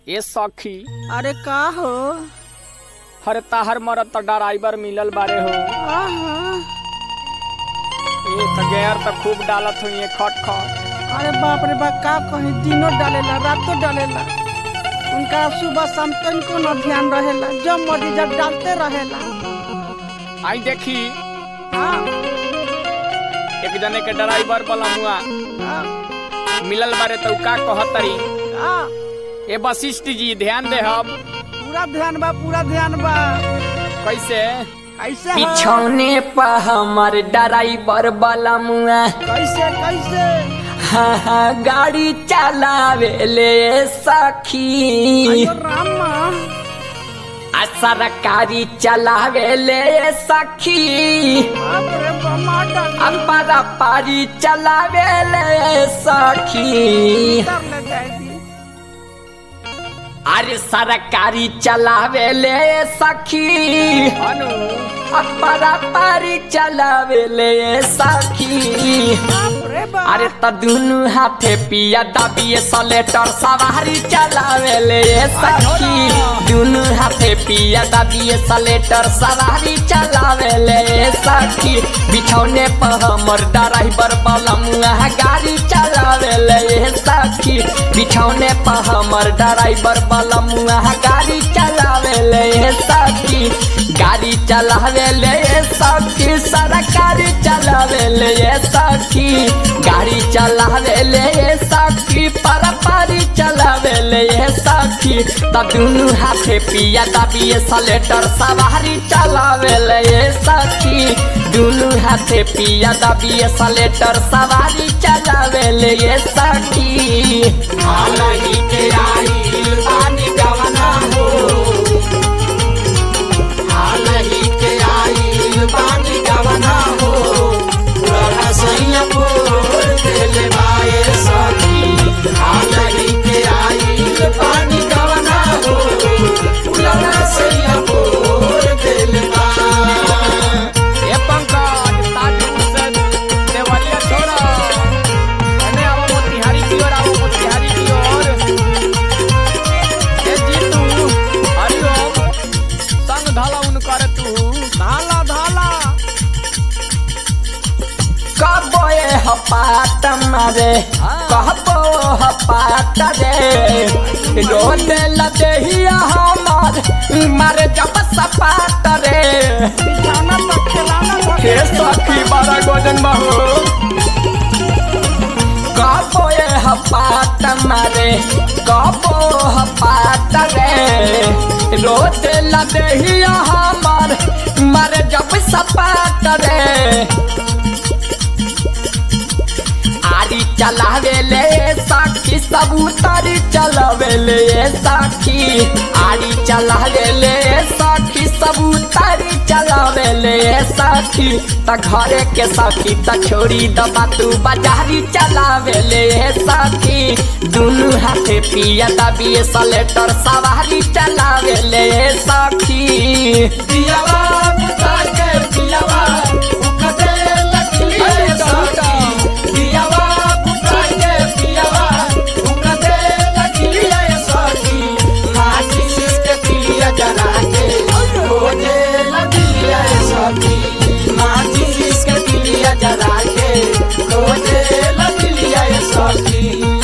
ए सखी अरे का हो हर ताहर मरत त ड्राइवर मिलल बारे हो आहा, ए त गैर त खूब डालत हुई है खट खट अरे बाप रे बाप का कहीं दिनों डालेला रातों डालेला उनका सुबह शाम तनिको न ध्यान रहेला जब मर्जी जब डालते रहेला आई देखी हाँ, एक जने के ड्राइवर बलमुआ हाँ, मिलल बारे त उ का कहतरी हाँ, ए वशिष्ठ जी ध्यान दे हम पूरा ध्यान बा पूरा ध्यान बा कैसे ऐसे है पिछौने पर हमर ड्राइवर वाला मुआ कैसे कैसे हाँ हाँ गाड़ी चलावे ले सखी अयो रामा आ सरकारी चलावे ले सखी बाप रे बमा डाल अम्बरा पारी चलावे ले सखी कर ले जाए दी अरे सरकारी चलावे ले सखी अनु अम्बरा पारी चलावे ले सखी बाप रे बाप अरे त दुनु हाथे पिया दबिए सलेटर सवारी चलावे ले सखी दुनु हाथे पिया दबिए सलेटर सवारी चलावे ले सखी बिछौने पर हमर ड्राइवर बलमुआ गाड़ी चलावे ले सखी बिछौने पर हमर ड्राइवर बलमुआ गाड़ी चलावे ले सखी गाड़ी चलावे ले सखी सरकारी चलावे ले सखी गाड़ी चलावे ले सखी पर पारी चलावे ले सखी त दुनु हाथे पिया दबिए सलेटर सवारी चलावे ले सखी दुनु हाथे पिया दबिए सलेटर सवारी चलावे ले सखी हालही के आई पानी गवना हो हालही के आई पानी गवना हो पुराना सैया बोल देले बाए सखी हालही के आई पानी गवना हो पुराना सैया बोल देले बाए ए पंकज ताजू से देवरिया छोड़ा अने आओ मोतिहारी की ओर आओ मोतिहारी की ओर ए जीतू हरिओम संग धाला उन करे तू धाला धाला कहबो ए हपात मारे कहबो हपात रे रोड लदेहिया हमार मारे जब सपात रे बिछाना पर खिलाना हे सखी बारा गोजन बहो कहबो ए हपात मारे कहबो हपात रे रोड लदेहिया हमार मारे जब सपात रे आरी चलावे ले साखी सबूतारी चलावे ले साखी आरी चलावे ले साखी सबूतारी चलावे ले साखी त घरे के साखी त छोड़ी दबा तू बाजारी चलावे ले साखी दुनु हाथे पिया दबिए सलेटर सवारी चलावे ले साखी पियावा बुता के पियावा उकते लकली साखी पियावा बुता के पियावा उकते लकली साखी माटी के पिया जला के रोजे लकली साखी माटी के पिया जला के रोजे लकली साखी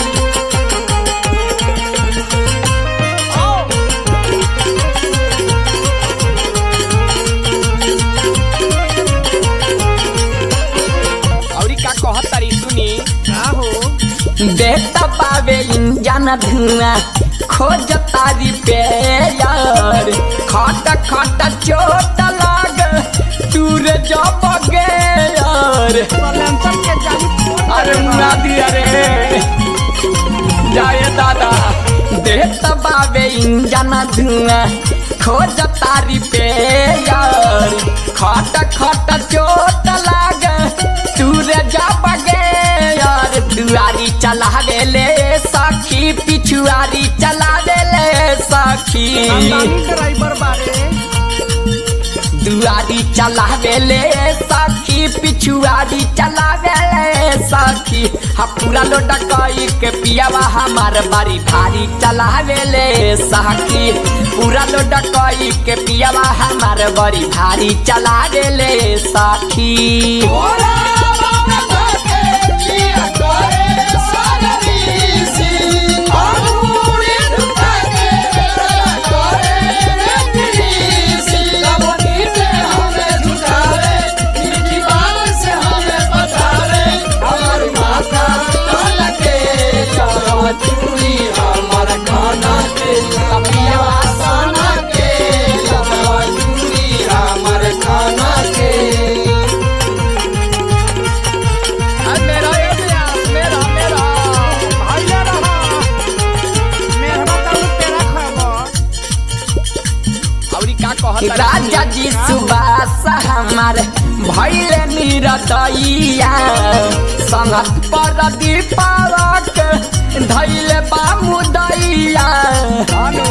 औरी का कहत तारी सुनी का हो देखता पावे इंजन धुआं खोज तारी पे यार खट खट चोट लाग दूर जब गे यार सलेंसर के जाली खोल अरे मुना दिया रे जाए दादा देखता पावे इंजन धुआं खोज तारी पे यार खट खट चोट लाग दूर जब गे यार दुआरी चला ले सखी पिछुआरी चला ले सखी खानदानी ड्राइवर बारे पिछुआरी चलावेले सखी पिछुआरी चलावेले सखी हा पूरा लोटा कई के पियावा हमार बारी भारी चलावेले सखी पूरा लोटा कई के पियावा हमार बड़ी भारी चलावेले सखी अरे मेरा ये प्यास मेरा मेरा भइले रह मेहरबा ताऊ तेरा खबर औरी का कहत राजा जी सुबास हमार भैले निरदैया संगत पर दीपावक धैले बामुदैया अनु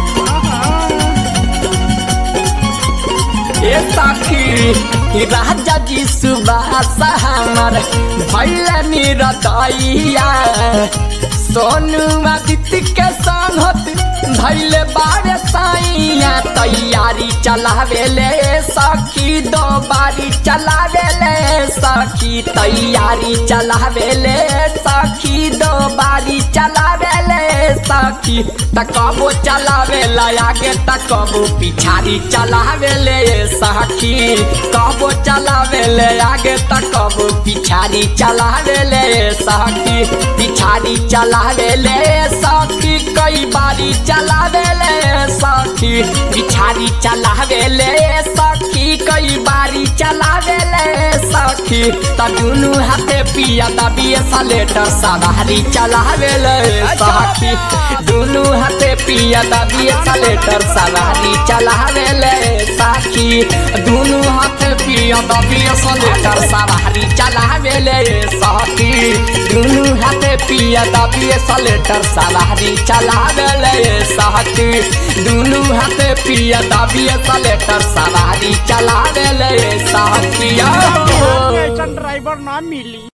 ए सखी राजा जी सुबास हमार भैले निरदैया सोनू आदित्य के संगत धैले बारे साइया तैयारी चलावेले सखी दो बारी चलावेले सखी तैयारी चलावेले सखी दो बारी चलावेले सखी तकबो चलावेला आगे तकबो पिछाड़ी चलावेले सखी कबो चलावेले आगे तकबो पिछाड़ी चलावेले सखी पिछाड़ी चलावेले सखी कई बारी चलावेले सखी पिछाड़ी चलावेले सखी कई बारी चलावेले सखी त दुनु हाथे पिया दबिए सलेटर सवारी चलावेले सखी दुनु हाथे पिया दबिए सलेटर सवारी चलावेले सखी दुनु हाथे पिया दबिए सलेटर सवारी चलावेले सखी दुनु हाथे पिया दबिए सलेटर सवारी चलावेले सखी दुनु हाथे पिया दबिए सलेटर सवारी चलावेले सखी ऐसा ड्राइवर ना मिली